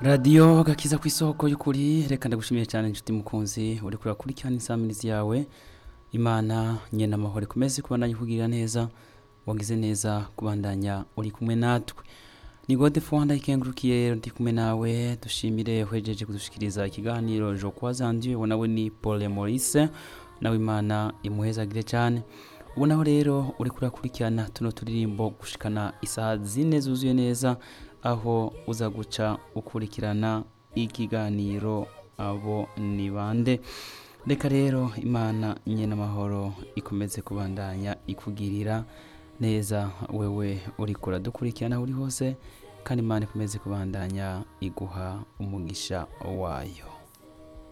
radiyo gakiza ku isoko y'ukuri reka ndagushimiye cyane inshuti mukunzi uri kurakurikirana insamirizi yawe imana nyena amahoro ikomeze kubandanya ikugirira neza wagize neza kubandanya uri kumwe natwe ni gode fuwanda ikengurukiye ndi kumwe nawe dushimire uhejeje kudushikiriza ikiganiro jo kwa zandiye uwo nawe ni paul maurice nawe imana imuhezagire cyane ubu naho rero uri kurakurikirana tuno turirimbo gushikana isaha zine zuzuye neza aho uza guca ukurikirana ikiganiro abo ni bande reka rero imana nyine amahoro ikomeze kubandanya ikugirira neza wewe uri kuradukurikirana aho uri hose kandi imana ikomeze kubandanya iguha umugisha wayo